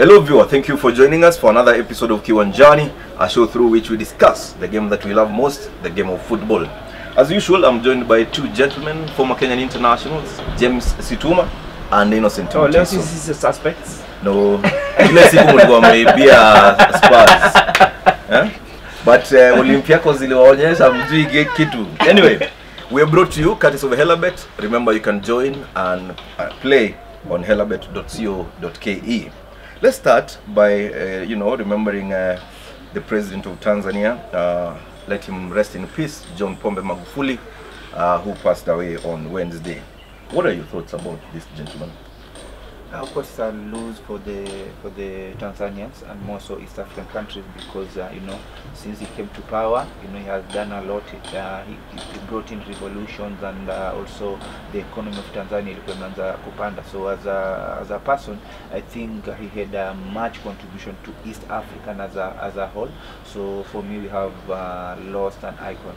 Hello viewer, thank you for joining us for another episode of Kiwanjani, a show through which we discuss the game that we love most, the game of football. As usual, I'm joined by two gentlemen, former Kenyan internationals, James Situma and Innocent Oh, leo Mutiso. sisi sisi suspects. No, ile siku mlikuwa mmeibia Spurs. Eh? But uh, Olympiacos ziliwaonyesha mjui ge- kitu. Anyway, we are brought to you courtesy of Helabet. Remember you can join and uh, play on helabet.co.ke. Let's start by uh, you know remembering uh, the president of Tanzania. Uh, let him rest in peace, John Pombe Magufuli, uh, who passed away on Wednesday. What are your thoughts about this gentleman? Of course, it's a lose for the for the Tanzanians and more so East African countries because uh, you know since he came to power, you know he has done a lot. Uh, he, he brought in revolutions and uh, also the economy of Tanzania ilikuwa imeanza kupanda. So as a as a person, I think he had a much contribution to East African as a as a whole. So for me, we have uh, lost an icon.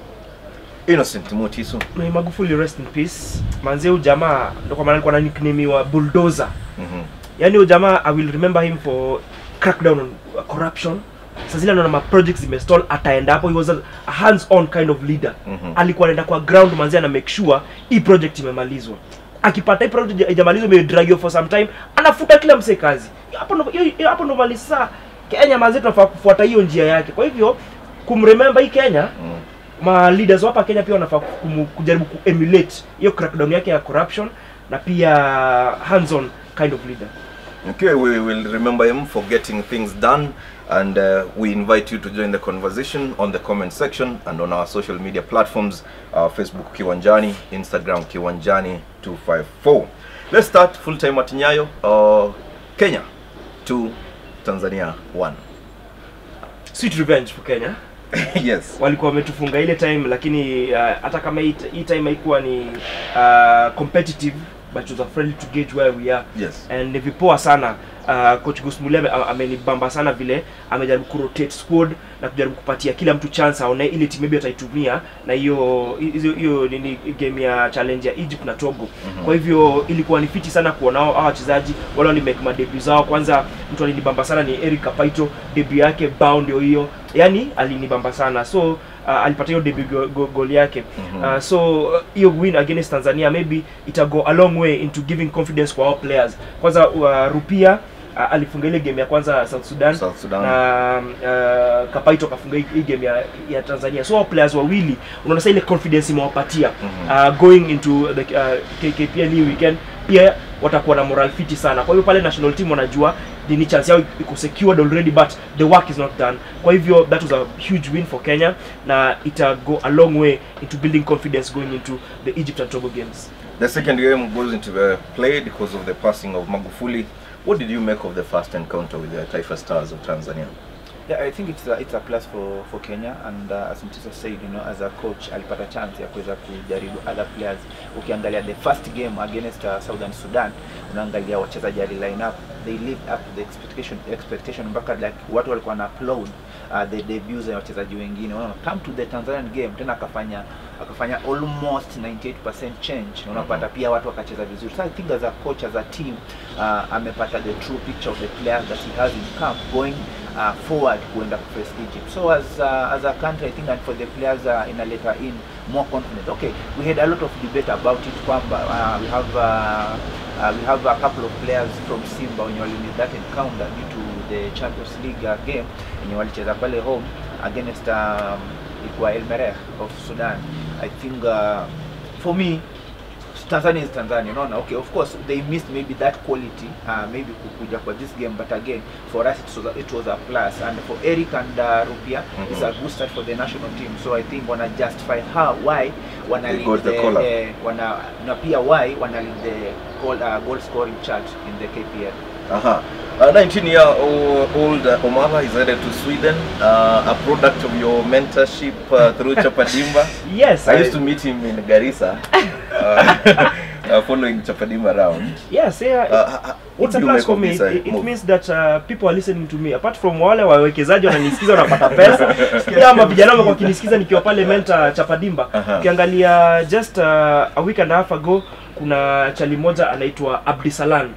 Innocent Mutiso. May Magufuli rest in peace. Manze huyu jamaa ndo kwa maana alikuwa na nickname wa bulldozer. Mhm. Yaani huyu jamaa I will remember him for crackdown on uh, corruption. Sasa zile anaona ma projects zimestall ataenda hapo he was a, a hands on kind of leader. Mhm. Alikuwa anaenda kwa ground manze ana make sure hii project imemalizwa. Akipata hii project haijamalizwa imedragiwa for some time, anafuta kila mse kazi. Hapo ndo hiyo- hiyo- hapo ndo mali sasa Kenya manze tunafaa kufuata hiyo njia yake. Kwa hivyo kumremember hii Kenya Mm. ma leaders wa hapa Kenya pia wanafaa kumu- kujaribu kuemulate hiyo crackdown yake ya corruption na pia hands on kind of leader. Okay, we will remember him for getting things done, and uh, we invite you to join the conversation on the comment section and on our social media platforms uh, Facebook Kiwanjani, Instagram Kiwanjani254. Let's start full time at Nyayo, uh, Kenya 2, Tanzania 1. Sweet revenge for Kenya. yes. Walikuwa wametufunga ile time lakini uh, hata kama hii hii time haikuwa ni uh, competitive but it was a friendly to gauge where we are. Yes. and ni vipoa sana uh, coach Gusmuli ame- ame- amenibamba sana vile amejaribu kurotate squad na kujaribu kupatia kila mtu chance aone ile timu maybe ataitumia na hiyo hizo- hiyo nini game ya challenge ya Egypt na Togo Mhm. kwa hivyo ilikuwa ni fiti sana kuona hao hao wachezaji wale wali make madebut zao kwanza mtu alinibamba sana ni Eric Kapaito debut yake bao ndio hiyo yani alinibamba sana so uh, alipata hiyo debut go, go, goal yake Mhm. uh, so uh, hiyo win against Tanzania maybe ita go a long way into giving confidence kwa our players kwanza uh, Rupia uh, alifunga ile game ya kwanza South Sudan South Sudan. na uh, Kapaito kafunga hii- hii game ya, ya Tanzania so hao players wawili unaona sasa ile confidence imewapatia Mhm. uh, going into the uh, KKPL hii weekend pia watakuwa na moral fiti sana kwa hivyo pale national team wanajua ni chance yao iko secured already but the work is not done kwa hivyo that was a huge win for Kenya na ita go a long way into building confidence going into the Egypt and Togo games The second game goes into the play because of the passing of Magufuli. What did you make of the first encounter with the Taifa Stars of Tanzania? Yeah, I think it's a, it's a plus for, for Kenya and uh, as Mtisa said, you know, as a coach alipata chance ya kuweza kujaribu other players. Ukiangalia the first game against uh, Southern Sudan, unaangalia wachezaji ali line up, they lived up to the expectation expectation mpaka like watu walikuwa na applaud uh, the debuts ya wachezaji wengine. Unaona, come to the Tanzanian game tena akafanya akafanya almost 98% change na unapata pia watu wakacheza vizuri. So I think as a coach as a team uh, amepata the true picture of the players that he has in camp going uh, forward kuenda face Egypt. So as uh, as a country I think and for the players uh, in a later in more confidence. Okay, we had a lot of debate about it kwamba uh, we have uh, uh, we have a couple of players from Simba wenye walimis that encounter due to the Champions League uh, game wenye walicheza pale home against um, ilikuwa El Merreikh of Sudan. I think uh, for me Tanzania is Tanzania, unaona. Okay, of course they missed maybe that quality uh, maybe kukuja kwa this game, but again for us it was a, it was a plus, and for Eric and uh, Rupia Mhm. it's a good start for the national team. So I think wanna justify how why wana They lead got the call-up. eh, wana na pia why wana lead the goal, uh, goal scoring chart in the KPL. Aha. A 19 year old uh, Omala is headed to Sweden, uh, a product of your mentorship uh, through Chapadimba. yes I used to meet him in Garissa, uh, uh, following Chapadimba around. yes yeah Uh, h- h- what it's a do you plus make for of me this it, uh, it move? means that uh, people are listening to me apart from wale wawekezaji wananisikiza wanapata pesa pia ama vijana wamekuwa wakinisikiza nikiwa pale menta chapadimba Aha. ukiangalia just uh, a week and a half ago kuna chali moja anaitwa abdisalan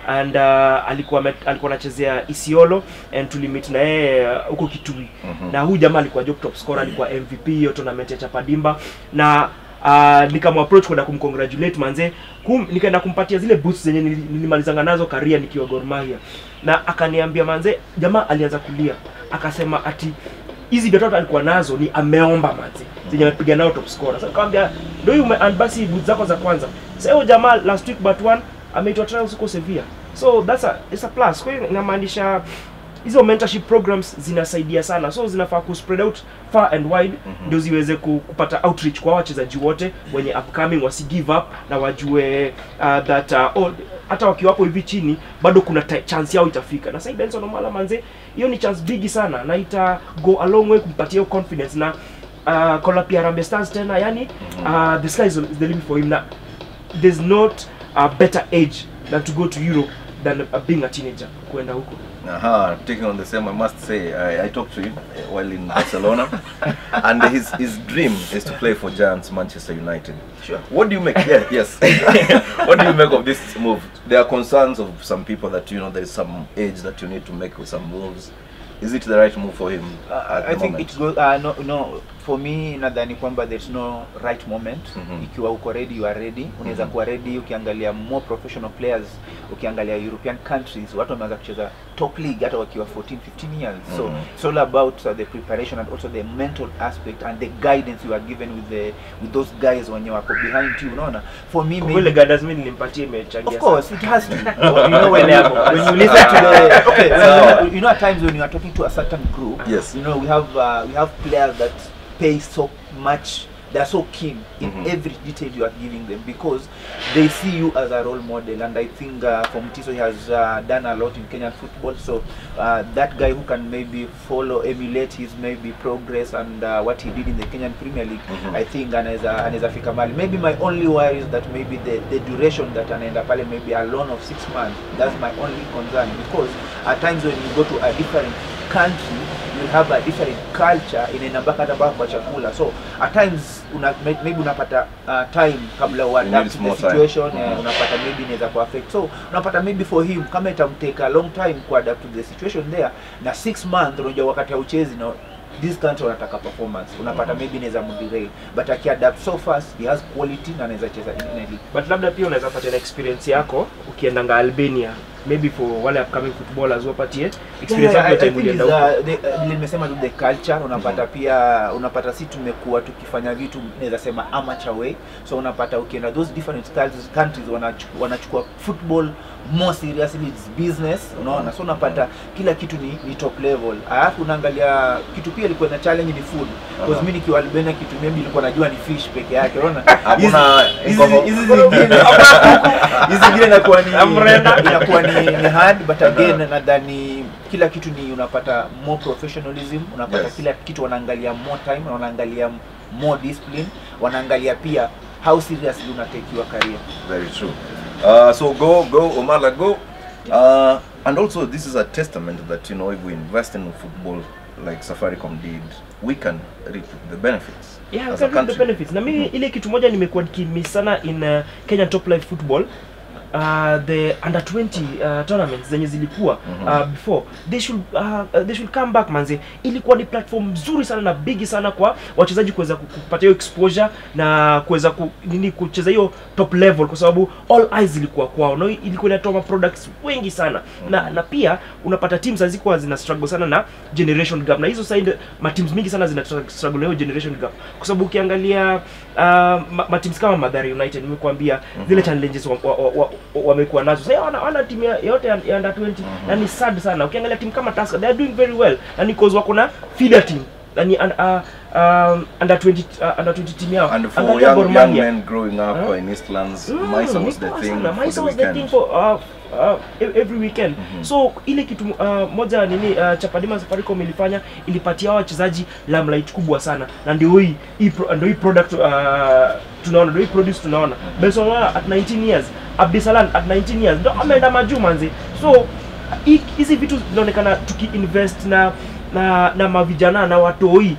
and uh, alikuwa ame- alikuwa anachezea Isiolo and tulimit na yeye uh, huko Kitui Mhm. na huyu jamaa alikuwa job top scorer alikuwa MVP hiyo tournament ya Chapadimba na uh, nikamapproach kwenda kumcongratulate manze kum, nikaenda kumpatia zile boots zenye nili- nilimalizanga nazo karia nikiwa Gor Mahia na akaniambia manze jamaa alianza kulia akasema ati hizi viatu alikuwa nazo ni ameomba manze zenye amepiga nao top scorer sasa nikamwambia ndio hiyo ume- and basi boots zako za kwanza sasa huyo jamaa last week but one ameitwa trials huko Sevilla so that's a it's a plus kwa hiyo inamaanisha hizo mentorship programs zinasaidia sana so zinafaa ku spread out far and wide Mhm. ndio ziweze ku- kupata outreach kwa wachezaji wote wenye upcoming wasi give up na wajue uh, that uh, oh, hata wakiwapo hivi chini bado kuna ta- chance yao itafika na sai Benson Omala manze hiyo ni chance bigi sana na ita go a long way kumpatia hiyo confidence na uh, kola pia Harambee Stars tena yani uh, the sky is is the limit for him na there's not a better age than to go to Europe than uh, being a teenager kwenda huko Aha, taking on the same, I must say, I, I talked to him uh, while in Barcelona, and his his dream is to play for Giants Manchester United. Sure. What do you make? Yeah, yes. what do you make of this move? There are concerns of some people that you know there is some age that you need to make with some moves. Is it the right move for him Uh, at I the think moment? it goes uh, no no for me nadhani kwamba there's no right moment Mhm. ikiwa uko ready you are ready unaweza Mhm. kuwa ready ukiangalia more professional players ukiangalia European countries watu wameanza kucheza top league hata wakiwa 14 15 years so Mhm. it's all about uh, the preparation and also the mental aspect and the guidance you are given with the with those guys when you are behind you unaona for me Kwa maybe vile guidance mimi nilimpatia imechangia Of course, sana. it has to. you know, when, you, when you listen to the okay, when you, you know, at times when you are talking to a certain group, Yes. you know, we have uh, we have players that pay so much. They are so keen in Mhm. every detail you are giving them because they see you as a role model, and I think uh, from Tiso he has uh, done a lot in Kenyan football. So uh, that guy who can maybe follow, emulate his maybe progress and uh, what he did in the Kenyan Premier League, Mhm. I think anaweza anaweza fika mahali. Maybe my only worry is that maybe the, the duration that anaenda pale maybe a loan of six months. That's my only concern because at times when you go to a different country you have a different culture inaenda mpaka hata mpaka kwa chakula so at times una, may- maybe unapata uh, time kabla You uadapt need to more the time. situation Mhm. eh, unapata maybe inaweza ku affect so unapata maybe for him kama itamtake a long time ku adapt to the situation there na six months unajua wakati hauchezi na this country wanataka performance unapata Mhm. maybe inaweza mderail but akiadapt so fast he has quality na anaweza cheza in any league but labda pia unaweza patia na experience yako ukiendanga albania maybe for wale upcoming footballers wapatie experience Yeah, yako I- I yote think ulienda is, huko uh, the- uh, nimesema tu the culture unapata pia unapata si tumekuwa tukifanya vitu naweza sema amateur way so unapata ukienda those different countries, countries wanachukua, wanachukua football more seriously it's business unaona so unapata kila kitu ni, ni top level alafu unaangalia kitu pia ilikuwa na challenge ni food because Aha. mimi nikiwa Albania kitu maybe nilikuwa najua ni fish peke yake unaona Hakuna Hizi- ngovo. hizi zingine hizi zingine inakuwa ni Amrenda. inakuwa ni, ni hard but again nadhani kila kitu ni unapata more professionalism unapata Yes. kila kitu wanaangalia more time na wanaangalia more discipline wanaangalia pia how seriously una take your career Very true. Uh, so go, go, Omala, go. Uh, and also, this is a testament that you know if we invest in football like Safaricom did, we can reap the benefits. yeah, as we a can reap the country. benefits na mimi Mhm. ile kitu moja nimekuwa nikimiss sana in uh, Kenyan top live football uh, the under 20 uh, tournaments zenye zilikuwa Mhm. uh, before they should uh, uh, they should come back manze ilikuwa ni platform nzuri sana na bigi sana kwa wachezaji kuweza ku- kupata hiyo exposure na kuweza ku, nini kucheza hiyo top level kwa sababu all eyes ilikuwa kwao na ilikuwa inatoa ma products wengi sana na na pia unapata teams hazikuwa zina struggle sana na generation gap na hizo side ma teams mingi sana zina tra- struggle na hiyo generation gap kwa sababu ukiangalia uh, ma, ma teams kama Mathare United nimekuambia zile challenges wamekuwa wa, wa, wa, wamekuwa nazo sasa wana, wana timu ya- yote ya ya under 20 na ni sad sana ukiangalia timu kama Tusker they are doing very well na ni cause wako na feeder team na ni un, uh, um, under 20 uh, under 20 team yao And for Angalia young, Gor young Mahia. men growing up Huh? uh, in Eastlands, Mm, Maisa was ni the poa thing sana. for Maisa the was the weekend. thing for uh, uh, e- every weekend so ile kitu uh, moja nini uh, Chapadima Safaricom ilifanya ilipatia hao wachezaji limelight kubwa sana na ndio hii hii pro- ndio hii product uh, tunaona ndio hii produce tunaona Benson Wala at 19 years Abdisalan at 19 years ndio ameenda majuu manzi so hi- hizi vitu zinaonekana tukiinvest na na na mavijana na watoi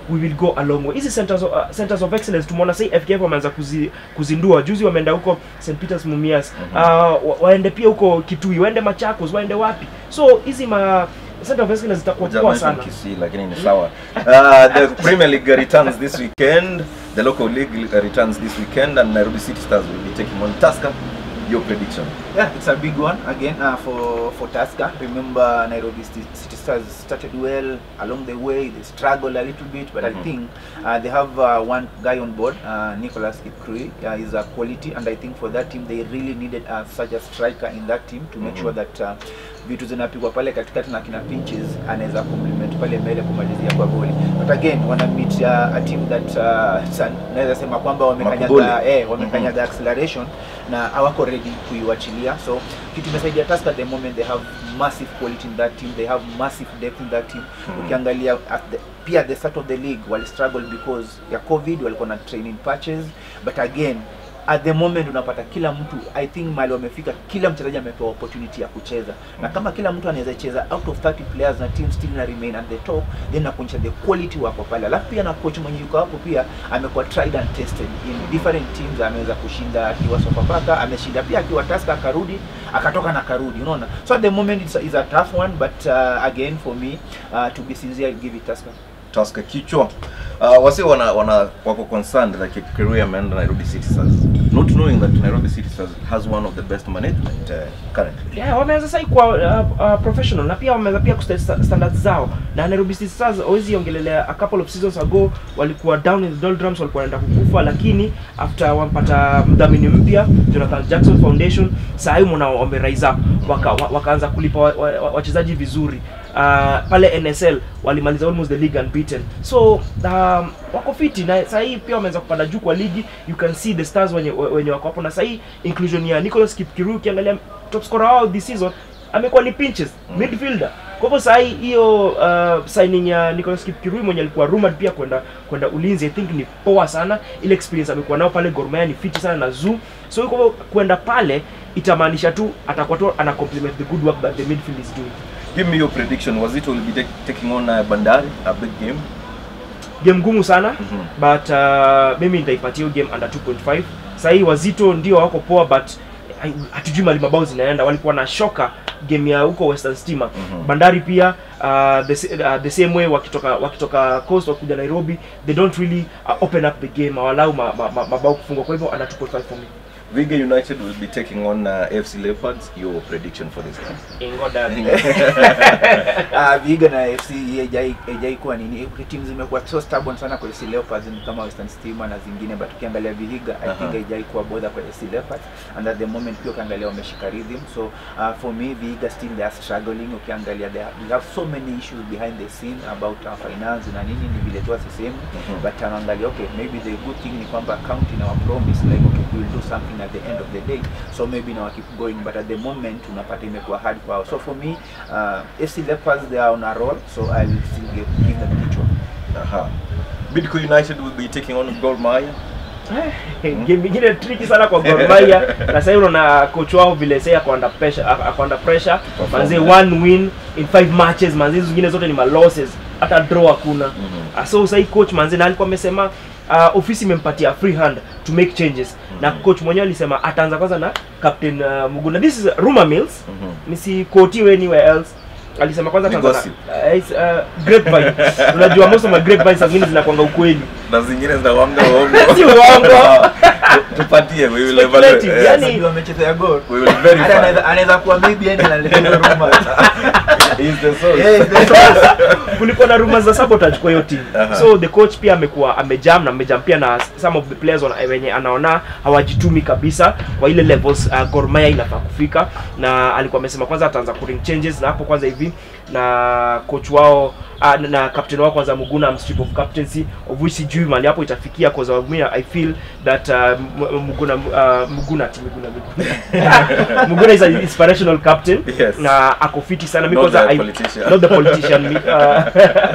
we will go a long way hizi centers of, uh, centers of excellence tumeona sai FKF wameanza kuzi, kuzindua juzi wameenda huko St Peters Mumias uh, wa, waende pia huko Kitui waende Machakos waende wapi so hizi ma center of excellence zitakuwa poa Hujamention sana Kisii lakini ni sawa. Uh, the Premier League returns this weekend. The local league returns this weekend and Nairobi City Stars will be taking on Tusker. Your prediction? Yeah, it's a big one again uh, for for Tusker. Remember, Nairobi City City Stars started well along the way. They struggled a little bit, but Mhm. I think uh, they have uh, one guy on board, uh, Nicholas Ikrui. Uh, is a quality, and I think for that team they really needed uh, such a striker in that team to make Mhm. sure that uh, vitu zinapigwa pale katikati na kina Pinches anaweza complement pale mbele kumalizia kwa goli. But again wana meet uh, a team that uh, san- naweza sema kwamba wamekanyaga Makubuli. eh, wamekanyaga acceleration na hawako ready kuiwachilia so kitu imesaidia Tusker at the moment they have massive quality in that team they have massive depth in that team Mhm. ukiangalia at the, pia at the start of the league wali struggle because ya covid walikuwa na training patches but again at the moment unapata kila mtu i think mali wamefika kila mchezaji amepewa opportunity ya kucheza na kama kila mtu anaweza cheza out of 30 players na team still na remain at the top then nakuonyesha the quality wako pale alafu pia na coach mwenye yuko hapo pia amekuwa tried and tested in different teams ameweza kushinda akiwa Sofapaka ameshinda pia akiwa Tusker akarudi akatoka na karudi unaona so at the moment it's a, it's a tough one but uh, again for me uh, to be sincere I'll give it Tusker Tusker kichwa. Uh, wasi wana, wana wako concerned that like, career ameenda Nairobi City Stars. Not knowing that Nairobi City Stars has one of the best management uh, currently. yeah, wameanza sai kuwa uh, uh, professional na pia wameanza pia kuset sta- standards zao na Nairobi City Stars hawezi ongelelea a couple of seasons ago walikuwa down in the doldrums walikuwa wanaenda kukufa lakini after wampata mdhamini mpya Jonathan Jackson Foundation saa hii mwana wame rise up waka, wa- wakaanza kulipa wa- wa- wa- wachezaji vizuri uh, pale NSL walimaliza almost the league unbeaten so um, wako fiti na saa hii pia wameanza kupanda juu kwa ligi you can see the stars wenye, wenye wako hapo na saa hii inclusion ya Nicholas Kipkirui ukiangalia top scorer wao this season amekuwa ni pinches Mm. midfielder kwa hivyo saa hii hiyo uh, signing ya Nicholas Kipkirui mwenye alikuwa rumored pia kwenda kwenda ulinzi I think ni poa sana ile experience amekuwa nao pale Gor Mahia ni fiti sana na zoo so kwa hivyo kwenda pale itamaanisha tu atakuwa tu ana complement the good work that the midfield is doing Give me your prediction. Wazito will be take, taking on uh, Bandari, a big game. game ngumu sana Mhm. but uh, mimi nitaipatia hiyo game under 2.5 saa hii wazito ndio wako poa but hai- hatujui mali mabao zinaenda walikuwa na shoka game ya huko western steamer Mhm. bandari pia uh, the, s- uh, the same way wakitoka wakitoka coast wakuja nairobi they don't really uh, open up the game awalau ma, ma, ma, mabao kufungwa kwa hivyo under 2.5 for me Viga United will be taking on uh, FC Leopards. Your prediction for this game? ingoda uh, Vihiga na FC haijai haijai kuwa nini team zimekuwa so stubborn sana kwa FC Leopards ni kama Western Stima na zingine but ukiangalia Vihiga I Aha. think haijai kuwa bother kwa FC Leopards and at the moment pia ukiangalia wameshika rhythm so uh, for me Vihiga still they are struggling ukiangalia they have, they have so many issues behind the scene about uh, finance na nini ni vile tu asisemu Mhm. but anaangalia okay maybe the good thing ni kwamba county na promise like okay we will do something at the end of the day so maybe now keep going but at the moment unapata imekuwa hard kwao so for me uh, FC Leopards they are on a roll so I will still give, give them kichwa Aha. Bidco United will be taking on Gor Mahia. game ingine tricky sana kwa Gor Mahia na sasa unaona coach wao vile sasa ako under pressure ako under pressure Perform. manze one win in five matches manze hizo zingine zote ni ma losses hata draw hakuna Mhm. Ah, so sasa hii coach manze na alikuwa amesema uh, ofisi imempatia free hand to make changes na Mhm. coach mwenyewe alisema ataanza kwanza na captain uh, Muguna this is rumor mills Mhm. nisikotiwe anywhere else alisema kwanza Ni ataanza gossip. na uh, it's, uh, grapevine unajua most of my grapevine saa zingine zinakwanga ukweli na zingine zinawanga uongo. Si uongo. Tupatie, we will Speculative, evaluate. yani- Sijui wamechezea goal We will Hata verify. anaweza- anaweza kuwa maybe yani analeta hizo rumors He is the source. yeah, the source. kulikuwa na rumors za sabotage kwa hiyo team Aha. so the coach pia amekuwa amejam na amejam pia na some of the players wana- wenye anaona hawajitumi kabisa kwa ile levels uh, Gor Mahia inafaa kufika na alikuwa amesema kwanza ataanza kuring changes na hapo kwanza hivi na coach wao uh, na, na captain wao kwanza Muguna am strip of captaincy of which sijui mali hapo itafikia cause of me I feel that uh, M- Muguna uh, Muguna ati Muguna Muguna Muguna is an inspirational captain Yes. na ako fiti sana Not because the I politician. not the politician me, uh,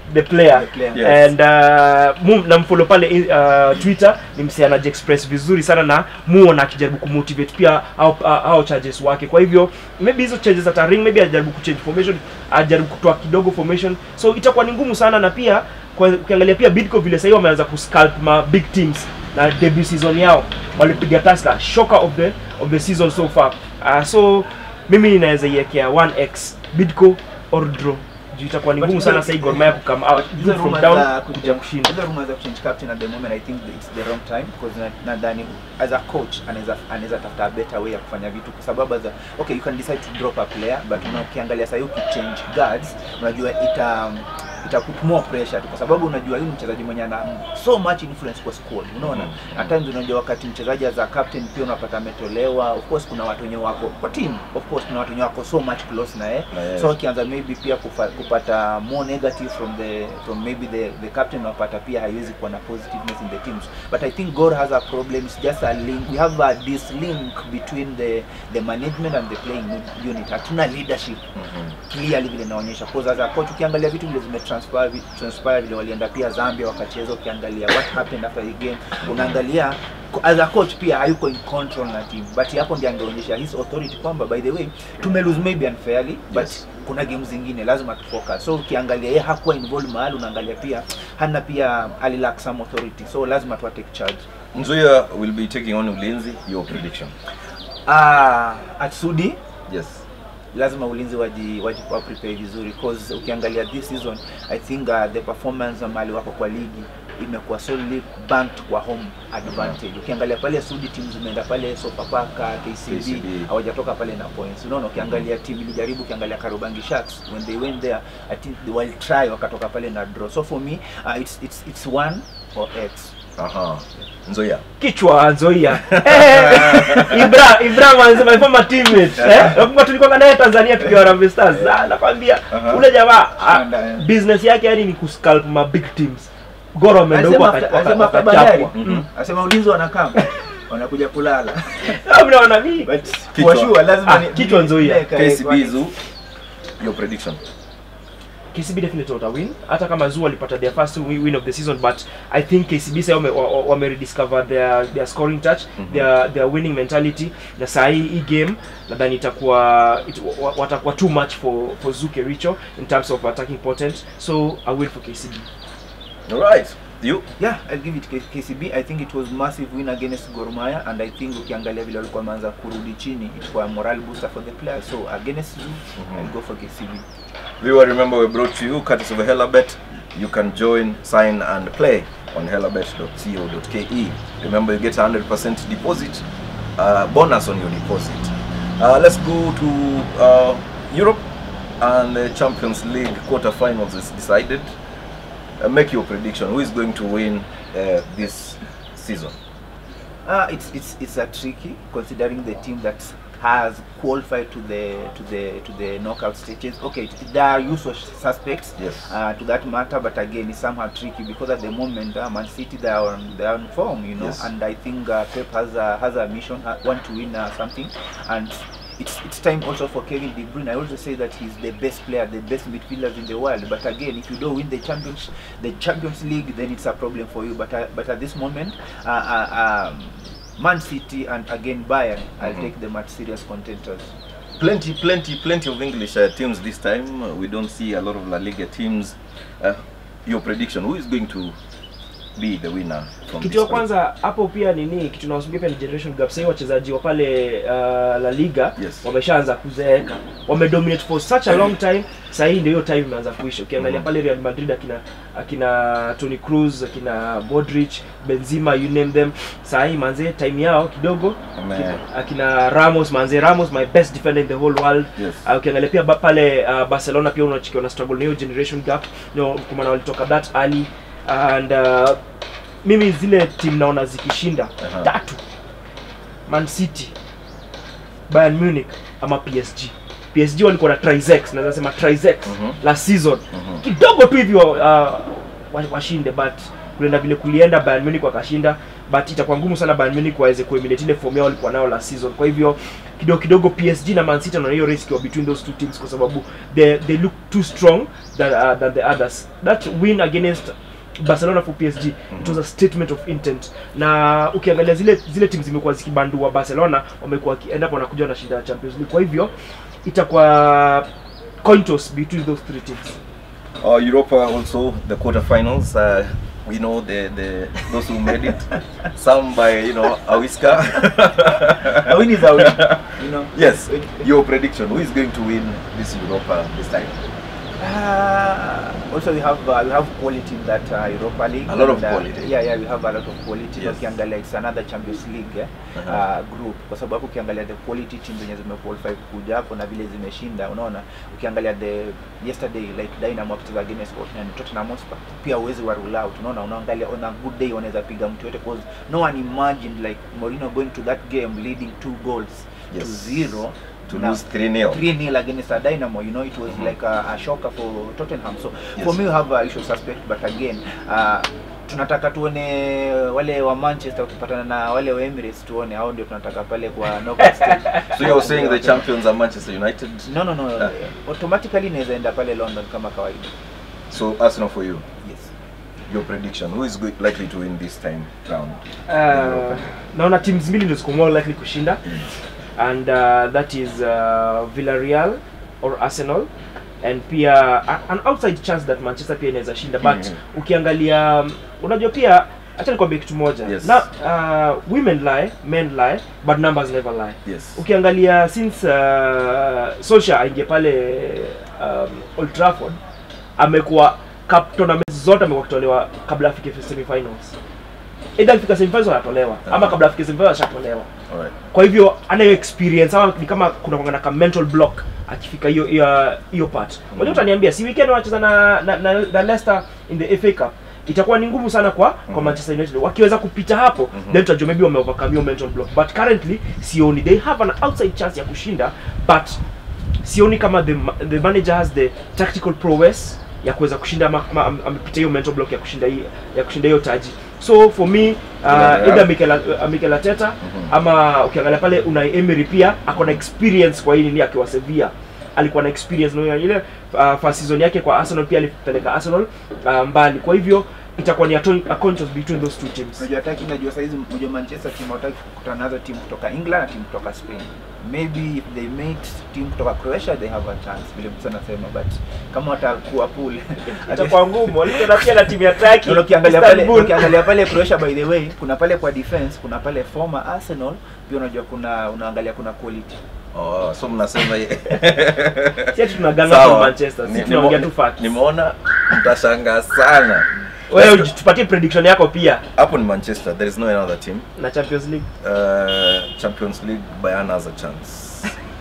the player The player. Yes. and uh, mu namfollow pale uh, twitter ni msee anajiexpress vizuri sana na muona akijaribu kumotivate pia au, au charges wake kwa hivyo maybe hizo changes ata ring maybe ajaribu kuchange formation ajaribu kutoa kidogo formation so itakuwa ni ngumu sana na pia kwa- ukiangalia pia bidco vile sahii wameanza kuscalp ma big teams na debut season yao walipiga taska shocker of the of the season so far uh, so mimi ninaweza iwekea 1x bidco or draw juu itakuwa ni But ngumu hizo- sana sahii Gor Mahia kucome out Hizo from rumors down za kuja kushinda hizo rumors za kuchange captain at the moment I think it's the wrong time because na- nadhani as a coach anaweza anaweza tafuta a better way ya kufanya vitu kwa sababu as a, okay you can decide to drop a player but una ukiangalia sasa ukichange guards unajua ita ita put more pressure tu kwa sababu unajua huyu mchezaji mwenye ana so much influence kwa squad unaona Mhm. at times unajua wakati mchezaji as a captain pia unapata ametolewa of course kuna watu wenye wako kwa team of course kuna watu wenye wako so much close na yeye Na yeye. so akianza maybe pia kufa, kupata more negative from the from maybe the the captain unapata pia haiwezi kuwa na positiveness in the teams but i think Gor has a problem it's just a link we have a this link between the the management and the playing unit hatuna leadership Mhm. clearly vile inaonyesha cause as a coach ukiangalia vitu vile zimetranspire vi- transpire vile walienda pia Zambia wakacheza ukiangalia what happened after the game unaangalia ko- as a coach pia hayuko in control na team but hapo ndiye angeonyesha his authority kwamba by the way tume lose maybe unfairly but Yes. kuna game zingine lazima tufocus so ukiangalia yeye hakuwa involved mahali unaangalia pia hana pia alilack some authority so lazima tu take charge Nzoia will be taking on Ulinzi. Your prediction? ah at Sudi Yes. lazima ulinzi waji waji wa prepare vizuri cause ukiangalia this season i think uh, the performance mali wako kwa ligi imekuwa solely banked kwa home advantage ukiangalia pale Sudi teams zimeenda pale Sofapaka KCB KCB. hawajatoka pale na points unaona ukiangalia team ilijaribu ukiangalia Karubangi Sharks when they went there i think they will try wakatoka pale na draw so for me uh, it's it's it's one or x Aha. Nzoia. kichwa Nzoia Eh, Ibra Ibra manze my former teammate eh nakumbuka tulikuwa naye Tanzania tukiwa Harambee Stars Ah, nakwambia Aha. ule jamaa ah, Shanda, eh. business yake yani ni kuscalp ma big teams Gor wameenda huko Anasema waka- after- anasema waka- after Bandari wakachapwa Mm. anasema ulinzi wanakaa wanakuja kulala Ah, mnaona mimi but Kichwa. for sure lazima Ah, ni- kichwa Nzoia. niweke- KCB Zoo. Your prediction? KCB definitely wata win hata kama Zoo walipata their first wi- win of the season but I think KCB sasa wame, wa- wa- wame rediscover their their scoring touch Mhm. their their winning mentality na saa hii hii game nadhani itakuwa it, wa- watakuwa too much for for Zoo Kericho in terms of attacking potent so I will for KCB All right. You? Yeah, I'll give it K- KCB. I think it was massive win against Gor Mahia and I think ukiangalia vile walikuwa wameanza kurudi chini it was a morale booster for the players. So against Zoo, Mhm. I'll go for KCB. Viewer, remember we brought to you courtesy of Helabet. You can join, sign, and play on helabet.co.ke. Remember, you get a 100% deposit uh, bonus on your deposit. Uh, let's go to uh, Europe, and the Champions League quarterfinals is decided. Uh, make your prediction. Who is going to win uh, this season? Uh, it's it's it's a tricky considering the team that has qualified to the to the to the knockout stages. Okay, it- there are usual suspects Yes. uh, to that matter, but again, it's somehow tricky because at the moment, uh, Man City they are on they are on form, you know, Yes. and I think uh, Pep has a has a mission, uh, want to win uh, something, and. It's, it's time also for Kevin De Bruyne. I also say that he's the best player, the best midfielder in the world. But again, if you don't win the Champions, the Champions League, then it's a problem for you. But uh, but at this moment, uh, uh, um, Man City and again Bayern, I'll Mhm. take them as serious contenders. Plenty, plenty, plenty of English uh, teams this time. Uh, we don't see a lot of La Liga teams. Uh, your prediction: Who is going to be the winner from kitu this ya fight? kwanza hapo pia nini kitu naosubia pia ni generation gap sahii wachezaji wa pale uh, la liga Yes. wameshaanza kuzeeka wamedominate for such a long time sahii ndio hiyo time imeanza kuisha ukiangalia Mhm. pale real madrid akina akina tony cruz akina modric benzima you name them sahii manze time yao kidogo Ame- akina- akina ramos manze ramos my best defender in the whole world Yes. Uh, ukiangalia pia ba, pale uh, barcelona pia unachikiwa na struggle na hiyo generation gap no, kwa maana walitoka that early and uh, mimi zile team naona zikishinda Aha. tatu man city bayern munich ama psg psg walikuwa na trizex naweza sema trizex Mhm. la season Mhm. kidogo tu hivyo uh, wa- washinde but kulienda vile kulienda bayern munich wakashinda but itakuwa ngumu sana Bayern Munich waweze kuemulate ile form yao walikuwa nayo last season kwa hivyo kidogo kidogo PSG na Man City wanaona hiyo race ikiwa between those two teams kwa sababu they, they look too strong than, uh, than the others that win against Barcelona for PSG it was a statement of intent na ukiangalia zile zile timu zimekuwa zikibandua Barcelona wamekuwa wakienda hapo wanakuja wanashinda Champions League kwa hivyo itakuwa coin toss between those three teams Uh, Europa also the quarterfinals. Uh, we know the, the those who made it. Some by you know a whisker. A win is a win. You know. yes. Your prediction: Who is going to win this Europa this time? Uh, also we have uh, we have quality in that uh, Europa League. A lot of And, uh, quality. Yeah, yeah, we have a lot of quality. Yes. Ukiangalia it's another Champions League eh, Uh-huh. uh, group kwa sababu ukiangalia the quality team zenye zimequalify kuja hapo na vile zimeshinda, unaona ukiangalia the yesterday like Dynamo wakicheza against Tottenham, Tottenham Hotspur pia uwezi wa rule out, unaona unaangalia on a good day wanaweza piga mtu yote because no one imagined like Mourinho going to that game leading two goals to Yes. zero To na- lose 3-0. 3-0 against a Dynamo, you know, it was Mhm. like a, a shocker for Tottenham. So Yes. for me, we have a usual suspect, but again, uh, tunataka tuone wale wa Manchester wakipatana na wale wa Emirates, tuone hao ndio tunataka pale kwa knockout stage. So you're saying the champions are Manchester United. No, no, no. Ah. Automatically inaweza enda pale London kama kawaida. So Arsenal for you. Yes. Your prediction: Who is go- likely to win this time round? uh, naona teams mbili ndio ziko more likely kushinda and uh, that is uh, Villarreal or Arsenal and pia a- an outside chance that Manchester pia inaweza shinda but Mhm. ukiangalia um, unajua pia acha nikwambie kitu moja Yes. na uh, women lie men lie but numbers never lie Yes. ukiangalia since uh, Solskjaer aingie pale um, Old Trafford amekuwa cup tournaments zote amekuwa akitolewa kabla afike semifinals either akifika semifinals anatolewa ama kabla afike semifinals ashatolewa All right. kwa hivyo anayo experience ama ni kama kuna kwanga na mental block akifika hiyo hiyo hiyo part mm. Mhm. utaniambia si weekend wanacheza na, na, na, na Leicester in the FA Cup itakuwa ni ngumu sana kwa kwa Mhm. Manchester United wakiweza kupita hapo Mhm. then tutajua maybe wame overcome hiyo mental block but currently sioni they have an outside chance ya kushinda but sioni kama the, ma- the manager has the tactical prowess ya kuweza kushinda ama, ama am- amepita hiyo mental block ya kushinda hii ya kushinda hiyo taji so for me uh, Villarreal. either Mikel, uh, Mikel Arteta Mhm. ama ukiangalia pale Unai Emery pia ako na experience kwa hii nini akiwa Sevilla alikuwa na experience na ile uh, first season yake kwa Arsenal pia alipeleka Arsenal uh, mbali kwa hivyo itakuwa ni a, ton- a contest between those two teams Unajua hataki unajua saizi unajua Manchester team hawataki kukutana nazo timu kutoka England na timu kutoka Spain. Maybe if they meet team kutoka Croatia they have a chance vile mtu anasema but kama watakuwa pool itakuwa ngumu walicheza pia na timu ya Turkey Na ukiangalia pale Istanbul. ukiangalia pale Croatia by the way kuna pale kwa defense kuna pale former Arsenal pia unajua kuna unaangalia kuna quality Oh, so mnasema ye- si ati tunaganga Sawa. kwa Manchester Ni- si tunaongea nimo- tu facts Nimeona mtashangaa sana. wewe Let's go- tupatie prediction yako pia Hapo ni Manchester. There is no another team. na Champions League Uh, Champions League Bayern has a chance.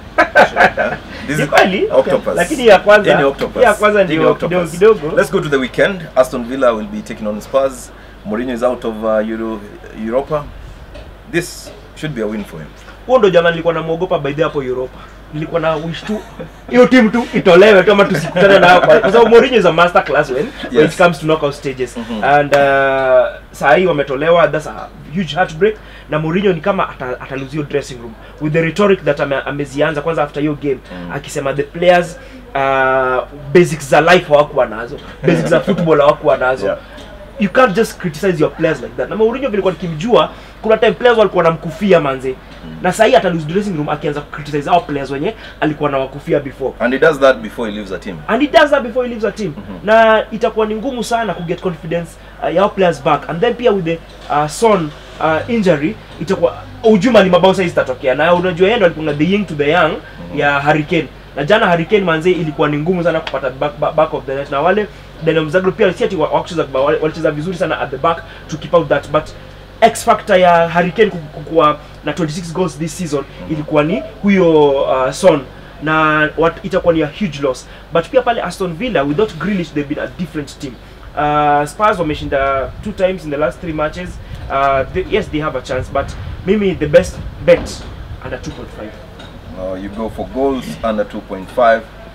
This Ni is kweli Octopus. lakini ya kwanza Hii ni Octopus. ya kwanza Hii ni ndio Octopus. kidogo kidogo Let's go to the weekend. Aston Villa will be taking on Spurs. Mourinho is out of uh, Euro, Europa. This should be a win for him. huo ndo jana nilikuwa namuogopa by the hapo Europa nilikuwa na wish tu hiyo timu tu itolewe tu ama tusikutane nayo kwa kwa sababu Mourinho is a master class when, when Yes. it comes to knockout stages Mhm. and uh, saa hii wametolewa that's a huge heartbreak na Mourinho ni kama ata, ataluzio dressing room with the rhetoric that ame, amezianza kwanza after hiyo game Mm. akisema the players uh, basics za life hawakuwa nazo basics za football hawakuwa nazo Yeah. you can't just criticize your players like that na Mourinho vilikuwa nikimjua kuna time players walikuwa wanamkufia manze na sahii hata lose dressing room akianza criticize hao players wenye alikuwa nawakufia before And he does that before he leaves the team. and he does that before he leaves a team Mhm. na itakuwa ni ngumu sana ku get confidence uh, ya hao players back and then pia with the uh, son uh, injury itakuwa ujuma ni mabao saizi zitatokea na unajua yeye ndo alikuwa the yin to the young ya Hurricane na jana Hurricane manze ilikuwa ni ngumu sana kupata back, back, back of the net na wale Dynamo Zagreb pia si ati wa- hawakucheza vibaya, wale- walicheza vizuri sana at the back to keep out that but X factor ya Hurricane ku- kukuwa na 26 goals this season ilikuwa ni huyo uh, Son na what, itakuwa ni a huge loss but pia pale Aston Villa without Grealish they've been a different team uh, Spurs wameshinda two times in the last three matches uh, they, yes they have a chance but mimi the best bet under 2.5 Uh, you go for goals under 2.5.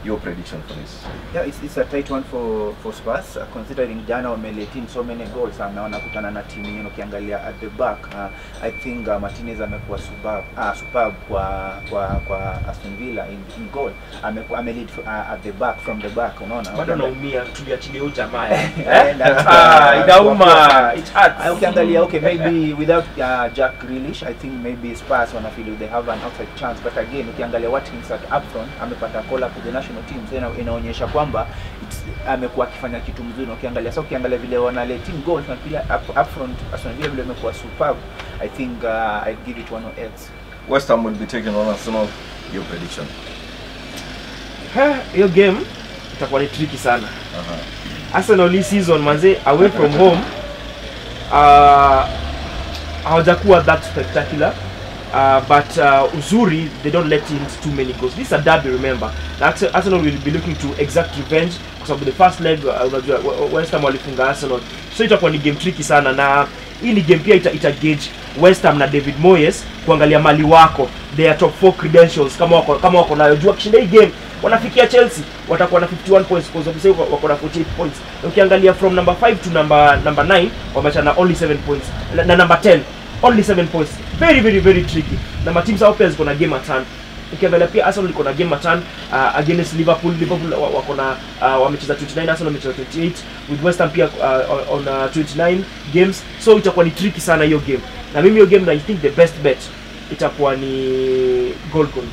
your prediction for this Yeah, it's, it's a tight one for for Spurs uh, considering jana wamelete in so many goals uh, na wanakutana na timu yenyewe ukiangalia at the back uh, I think uh, Martinez amekuwa superb uh, superb kwa kwa kwa Aston Villa in, in goal amekuwa amelead uh, at the back from the back unaona bado naumia tuliachilia huyu jamaa Eh, na- Ah, inauma it Ah, hurts ukiangalia okay maybe without uh, Jack Grealish I think maybe Spurs wana feel they have an outside chance but again ukiangalia Watkins at up front amepata call up with the national team so ina, inaonyesha kwamba it's- amekuwa akifanya kitu mzuri na ukiangalia sasa ukiangalia vile wana letting goals na pia up, up front Aston Villa vile amekuwa superb I think uh, I'd give it one or else West Ham will be taking on Arsenal your prediction Ha, hiyo game itakuwa ni tricky sana uh-huh. Arsenal hii season manze away from home uh, hawajakuwa that spectacular uh, but uh, uzuri they don't let in too many goals this is a derby remember na Arse- Arsenal will be looking to exact revenge kwa sababu the first leg uh, unajua we- West Ham walifunga Arsenal so itakuwa ni game tricky sana na hii ni game pia ita, ita gauge West Ham na David Moyes kuangalia mali wako their top 4 credentials kama wako kama wako nayo jua kishinda hii game wanafikia Chelsea watakuwa na 51 points kwa sababu sasa wako na 48 points na ukiangalia from number 5 to number number 9 wamechana only 7 points na, na number 10 only 7 points very very very tricky na mateams hao pia ziko na game at hand ukiangalia pia Arsenal iko na game at hand uh, against Liverpool Liverpool wa- wako na uh, wamecheza 29 Arsenal wamecheza 28 with West Ham pia uh, on uh, 29 games so itakuwa ni tricky sana hiyo game na mimi hiyo game I think the best bet itakuwa ni goal goal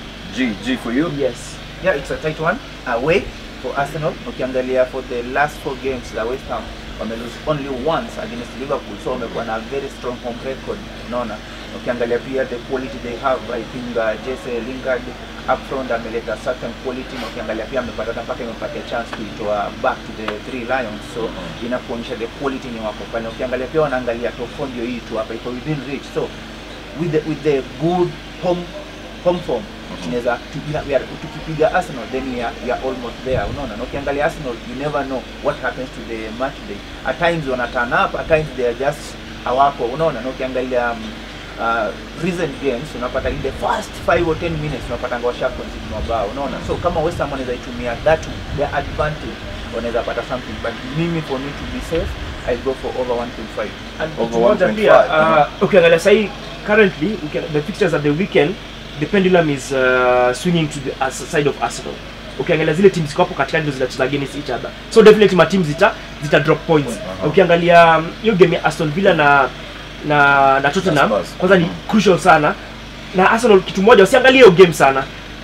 G G for you yes yeah it's a tight one away for Arsenal ukiangalia for the last four games the West Ham wamelose only once against Liverpool so wamekuwa na very strong home record unaona ukiangalia pia the quality they have I think uh, Jesse Lingard up front ameleta certain quality na ukiangalia pia amepata hata mpaka imepatia chance kuitoa back to the three lions so inakuonyesha the quality ni wako pale ukiangalia pia wanaangalia top four ndio hii tu hapa iko within reach so with the, with the good home home form tunaweza tukipiga we are- tukipiga Arsenal then we are, we are almost there unaona na ukiangalia Arsenal you never know what happens to the match day at times wana turn up at times they are just hawako unaona na ukiangalia um, uh, recent games unapata in the first 5 or 10 minutes unapata washa concede mabao unaona so kama West Ham wanaweza itumia that to their advantage wanaweza pata something but mimi for me to be safe I go for over 1.5 And Over kitu moja 1.5, pia uh-huh. uh, ukiangalia sahii currently ukiangalia the fixtures at the weekend the pendulum is uh, swinging to the as- side of Arsenal ukiangalia zile teams ziko hapo katikati ndio zinacheza against each other so definitely ma teams zita zita drop points Uh-huh. ukiangalia um, hiyo game ya Aston Villa na na na Tottenham Spurs. kwanza ni crucial sana na Arsenal kitu moja usiangalie hiyo game sana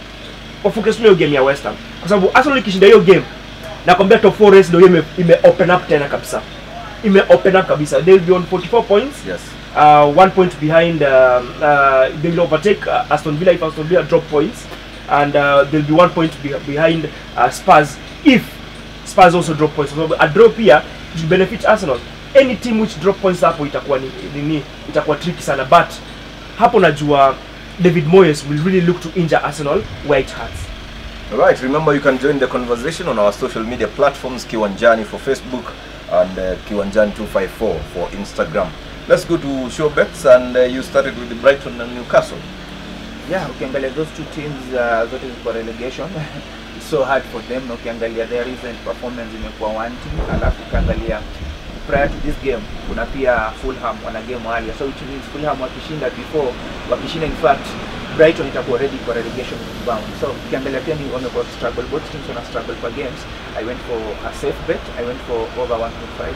wafocus tu hiyo game ya West Ham kwa sababu Arsenal ikishinda hiyo game nakwambia top 4 race ndio hiyo ime, ime open up tena kabisa ime open up kabisa they will be on 44 points yes uh, one point behind um, uh, they will overtake uh, Aston Villa if Aston Villa drop points and uh, they'll be one point be behind uh, Spurs if Spurs also drop points so a draw pia it will benefit Arsenal any team which drop points hapo itakuwa ni, nini itakuwa tricky sana but hapo najua David Moyes will really look to injure Arsenal where it hurts Alright, remember you can join the conversation on our social media platforms Kiwanjani for Facebook and uh, Kiwanjani254 for Instagram. Let's go to show bets and uh, you started with the Brighton and Newcastle. yeah ukiangalia those two teams uh, zote ziko relegation it's so hard for them na ukiangalia their recent performance imekuwa wanting alafu ukiangalia prior to this game kuna pia Fulham wana game earlier so which means Fulham wakishinda before wakishinda in fact Brighton itakuwa ready for relegation bound so ukiangalia pia ni wamekuwa struggle both teams wana struggle for games I went for a safe bet I went for over 1.5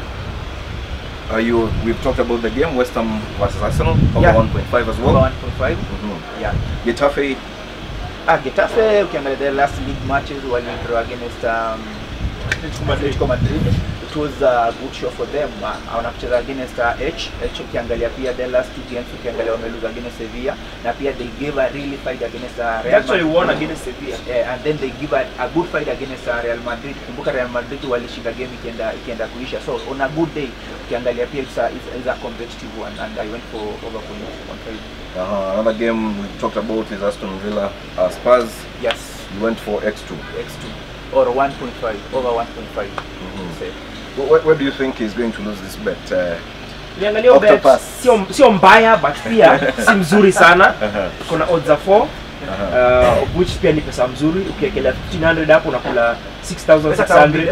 Are you? We've talked about the game West Ham versus Arsenal over Yeah. 1.5 as over well. 1.5 Mhm. yeah Getafe, Ah, Getafe ukiangalia their last league matches walidraw against um, Atletico Madrid. It was a good show for them. Uh, wanacheza against uh, H. H ukiangalia pia their last two games ukiangalia wamelose against Sevilla na pia they gave a really fight against uh, they Real actually Madrid. won against Sevilla Yeah, and then they give a, a good fight against uh, Real Madrid. Kumbuka Real Madrid walishinda game ikienda ikienda kuisha. So on a good day ukiangalia pia it's a, it's, it's a competitive one and I went for over 1.5. uh, another game we talked about is Aston Villa uh, Spurs. Yes, You went for X2. X2 or 1.5 over 1.5. Mhm. Say. Where, where do you think is going to lose this bet? Uh, Niangalia hiyo bet Octopus. sio sio mbaya but pia si mzuri sana kuna odds za 4 uh, of which pia ni pesa mzuri ukiekelea 1500 hapo unakula 6600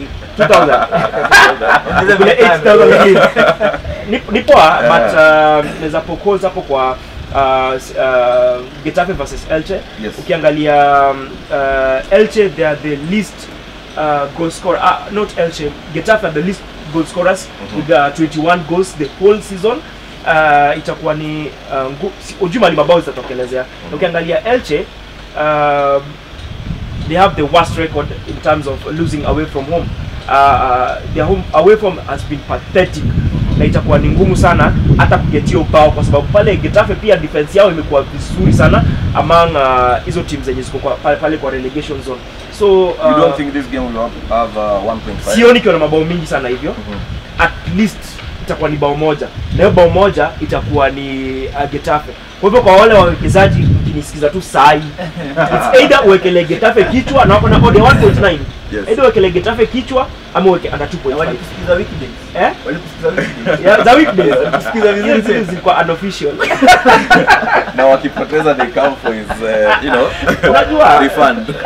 2000 Kule 8000 lakini ni, ni poa Yeah. but uh, naweza propose hapo kwa uh, s- uh, Getafe versus Elche Yes. ukiangalia um, uh, Elche they are the least uh, goal scorer uh, not Elche Getafe are the least goal scorers Mhm. with uh, 21 goals the whole season uh, itakuwa ni uh, ngu- si- ujui mali mabao zitatokelezea Mhm. ukiangalia Elche um, they have the worst record in terms of losing away from home. Uh, uh, their home away from has been pathetic na itakuwa ni ngumu sana hata kugetia ubao kwa sababu pale Getafe pia defense yao imekuwa vizuri sana among uh, hizo teams zenye ziko kwa- pale, pale kwa relegation zone so uh, You don't think this game will have, have uh, 1.5? sioni ikiwa na mabao mingi sana hivyo Mhm. at least itakuwa ni bao moja na hiyo bao moja itakuwa ni uh, Getafe. Kwa hivyo kwa wale wawekezaji mkinisikiza tu sahi, it's either uwekele Getafe kichwa na wako na odd ya 1.9 Yes. either uwekele Getafe kichwa ama uweke under 2.5 walikusikiza weekdays eh walikusikiza weekdays yeah, za weekdays Walikusikiza vizuri Hiyo zile tena. zilikuwa unofficial na wakipoteza they come for his uh, you know Unajua. refund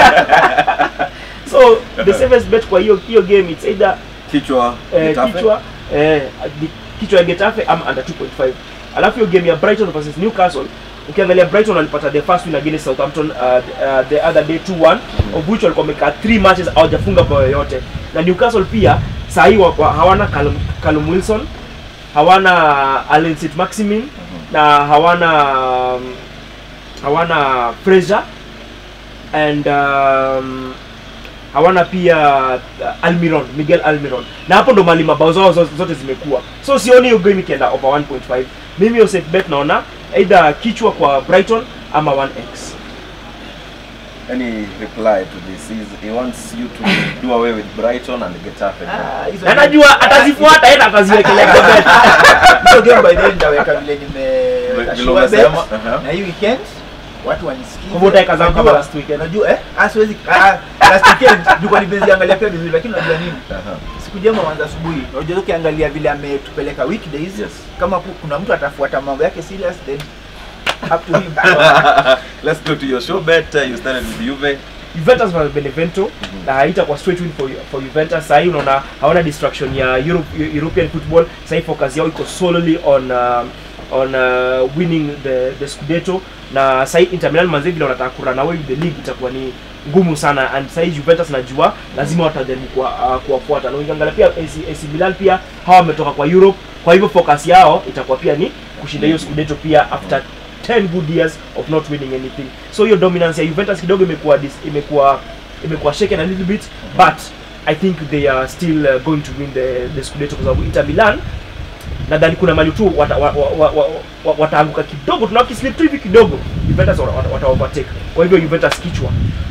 so the safest bet kwa hiyo hiyo game it's either kichwa eh, Getafe. kichwa eh, di- kichwa ya Getafe ama under 2.5 alafu hiyo game ya Brighton versus Newcastle ukiangalia Brighton walipata the first win against Southampton uh, uh, the other day 2-1 of which walikuwa wamekaa 3 matches hawajafunga bao yoyote na Newcastle pia saa hii wa- wa- hawana Callum, Callum Wilson hawana Allen St Maximin na hawana um, hawana Fraser and um, hawana pia uh, Almiron Miguel Almiron na hapo ndo mali mabao zao zo- zote zimekuwa so sioni hiyo game ikienda over 1.5 mimi hiyo safe bet naona either kichwa kwa Brighton ama 1x any reply to this is he wants you to do away with Brighton and Getafe Ah, hizo na game- najua atazifuata yeye ataziwekelea kwa bet hizo game by the way nitaweka vile Vile nimekashua umesema, bet aha. na hii weekend watu wanisikize Kwa hivyo utaweka zangu kama Unajua- last weekend. unajua eh ah siwezi ah last weekend nilikuwa nimeziangalia pia vizuri lakini unajua nini Aha. siku jema wanza asubuhi unajua ukiangalia vile ametupeleka weekdays Yes. kama ku- kuna mtu atafuata mambo yake serious then up to him let's go to your show bet uh, you started with Juve Juventus vs Benevento na haitakuwa straight win for, for Juventus. Sahii unaona hawana distraction ya Europe, European football. Sahii focus yao iko solely on um, on uh, winning the, the Scudetto na sahii Inter Milan manze vile wanataka kurun away with the league itakuwa ni ngumu sana and sahii Juventus najua lazima watajaribu kuwa, uh, kuwafuata na ukiangalia pia AC, AC Milan pia hawa wametoka kwa Europe, kwa hivyo focus yao itakuwa pia ni kushinda hiyo Scudetto pia after 10 good years of not winning anything so hiyo dominance ya Juventus kidogo imekuwa dis- imekuwa imekuwa shaken a little bit but I think they are still uh, going to win the, the Scudetto kwa sababu Inter Milan nadhani kuna mali tu wata, wa, wa, wa, wa, wa, wataanguka kidogo tuna wakislip tu hivi kidogo Juventus wata, wata, wata overtake kwa hivyo Juventus kichwa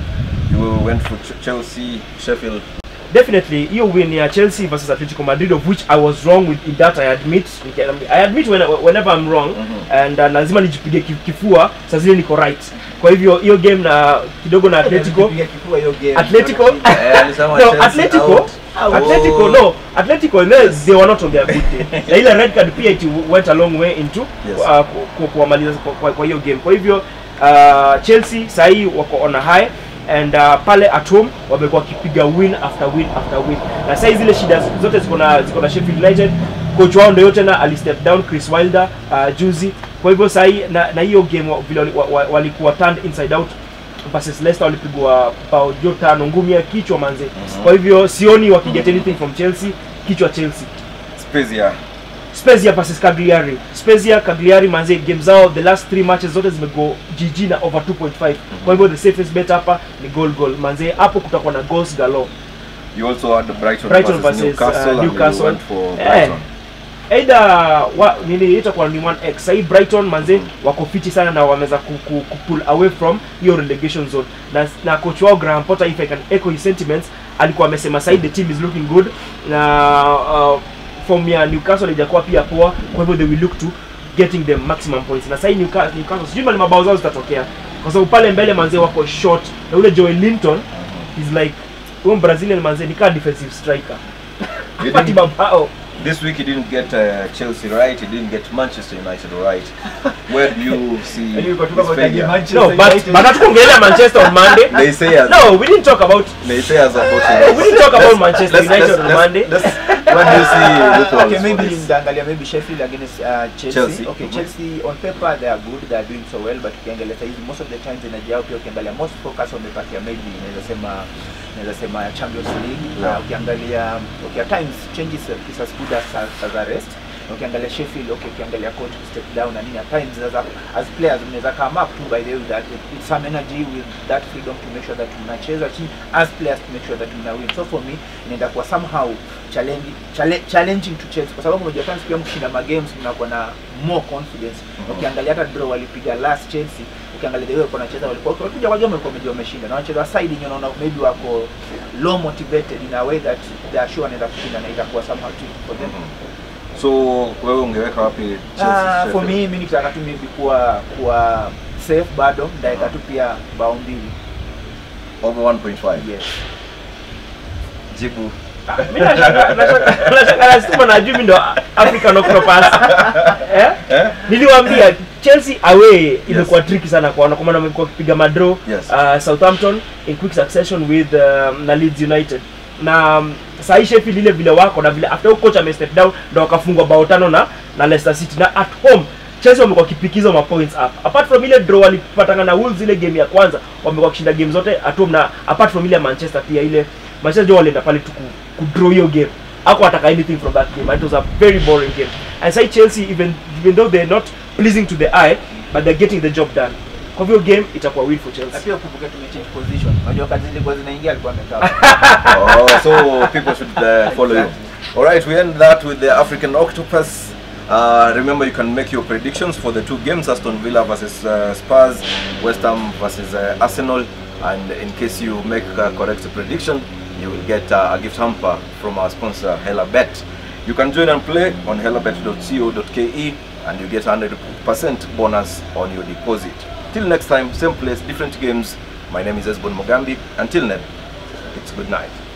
you went for Ch- Chelsea Sheffield definitely hiyo win ya Chelsea versus Atletico Madrid of which I was wrong with in that I admit I admit when, whenever I'm wrong Mhm. and uh, lazima nijipige ki- kifua saa zile niko right kwa hivyo hiyo game na kidogo na Atletico Piga kifua hiyo game Atletico Eh, alisema no, Chelsea Atletico out. Atletico Oh. no Atletico they, they were not on their good day na ile red card pia it went a long way into Yes. uh, ku- ku- kuwamaliza kwa- kwa kwa hiyo game kwa hivyo uh, Chelsea sahii wako on a high and uh, pale at home wamekuwa wakipiga win after win after win na sahii zile shida zote ziko na ziko na Sheffield United coach wao ndio tena ali step down Chris Wilder uh, juzi kwa hivyo sahii na, na hiyo game wa- vile wali- wa- wa- walikuwa turned inside out versus Leicester walipigwa bao jo tano ngumi ya kichwa manze Mhm. kwa hivyo sioni wakiget anything from Chelsea kichwa Chelsea Spezia Spezia versus Cagliari. Spezia Cagliari manze game zao the last three matches zote zimego GG na over 2.5. Kwa hivyo the safest bet hapa ni goal goal. Manze hapo kutakuwa na goals galore. you also had Brighton, Brighton versus, versus, Newcastle, uh, and Newcastle. you went for Eh. Brighton Either wa, nini itakuwa ni 1x. Sahii Brighton manze wako fiti sana na wameweza ku, ku, ku pull away from hiyo relegation zone. Na, na coach wao Graham Potter if I can echo his sentiments alikuwa amesema sahii the team is looking good na uh, form ya Newcastle haijakuwa pia poa, kwa hivyo they will look to getting the maximum points. Na sahii Newcastle, Newcastle sijui mali mabao zao zitatokea kwa sababu pale mbele manze wako short na ule Joel Linton is like huyo Brazilian manze ni kama defensive striker You hapati think, mabao This week he didn't get uh, Chelsea right, he didn't get Manchester United right. Where do you see Yaani his uko tu kama utaje failure? Manchester No, but United. but hatukuongelea Manchester on Monday. They say as No, we didn't talk about they say as about we didn't talk about Manchester let's, United let's, on let's, Monday. let's, where do you see loopholes Okay, for maybe this? nitaangalia maybe Sheffield against uh, Chelsea. Chelsea. Okay, Mhm. Chelsea on paper they are good, they are doing so well but ukiangalia saizi most of the times energy yao pia ukiangalia most focus wamepatia maybe naweza sema naweza sema Champions League na Yeah. ukiangalia okay at times changes is as good as as a rest Na ukiangalia Sheffield okay ukiangalia coach step down na nini at times as, a, as players mnaweza come up to by the way that with some energy with that freedom to make sure that mnacheza chini as players to make sure that mna win so for me inaenda kuwa somehow challenging chale- challenging to Chelsea kwa sababu unajua times pia mkishinda ma games mnakuwa na more confidence Mhm. ukiangalia hata draw walipiga last Chelsea ukiangalia the way walikuwa wanacheza walikuwa walikuja kwa game walikuwa wamejua wameshinda na wanacheza side yenye unaona maybe wako low motivated in a way that they are sure wanaenda kushinda na itakuwa somehow tricky for them So wewe ungeweka wapi Chelsea? Ah, for Sheffield? me mimi nikitaka tu maybe kuwa kuwa safe bado ndaweka tu pia bao mbili over 1.5. yes Jibu. Mimi nashaka nashaka nashaka nasema najui mimi ndo African Octopus. Eh? Eh? Niliwaambia Chelsea away imekuwa tricky sana kwaona kwa maana wamekuwa wakipiga madraw Yes. uh, Southampton in quick succession with um, na Leeds United na um, sahi Sheffield ile vile wako na vile after huyo coach ame step down ndo wakafungwa bao tano na na Leicester City na at home Chelsea wamekuwa wakipikiza ma points up apart from ile draw walipatana na Wolves ile game ya kwanza wamekuwa wakishinda game zote at home na apart from ile ya Manchester pia ile Manchester ndio walienda pale tu ku, ku draw hiyo game ako wataka anything from that game it was a very boring game and say Chelsea even even though they're not pleasing to the eye but they're getting the job done kwa hivyo game itakuwa win for na Chelsea pia ukumbuke tumechange position unajua kazi zilikuwa zinaingia alikuwa amekaa oh, so people should uh, follow you. All right, we end that with the African Octopus. Uh, remember, you can make your predictions for the two games: Aston Villa versus uh, Spurs, West Ham versus uh, Arsenal. And in case you make a correct prediction, you will get uh, a gift hamper from our sponsor HelaBet. You can join and play on helabet.co.ke, and you get 100% bonus on your deposit. Till next time, same place, different games. My name is Esbon Mogambi. Until then, it's good night.